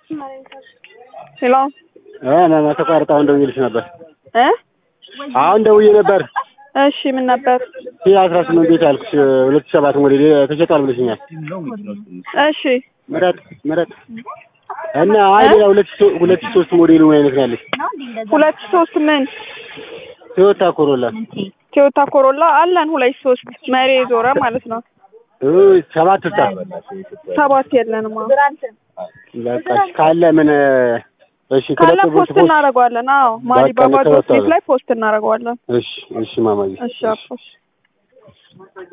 ሄሎ እ ተቋርጣ አሁን ደውዬልሽ ነበር። እ አሁን ደውዬ ነበር። እሺ ምን ነበር? ሺ አስራ ስምንት ቤት ያልኩሽ ሁለት ሺህ ሰባት ሞዴል ተሸጧል ብለሽኛል። እሺ ምረጥ ምረጥ እና አይ ሌላ ሁለት ሺህ ሶ- ሁለት ሺህ ሶስት ሞዴሉ ምን አይነት ነው ያለሽ? ሁለት ሶስት ምን ቶዮታ ኮሮላ ቶዮታ ኮሮላ አለን ሁለት ሶስት መሪ ዞረ ማለት ነው። እ ሰባት ስልሳ ሰባት የለንም። አዎ በቃ እሺ፣ ካለ ምን እሺ ካለ ክለብ ፖስት እናደርገዋለን። አዎ ማሪ በቃ ባባ ተወጥቷል። ዶት ኔት ላይ ፖስት እናደርገዋለን። እሺ እሺ ማማዬ እሺ አባ እሺ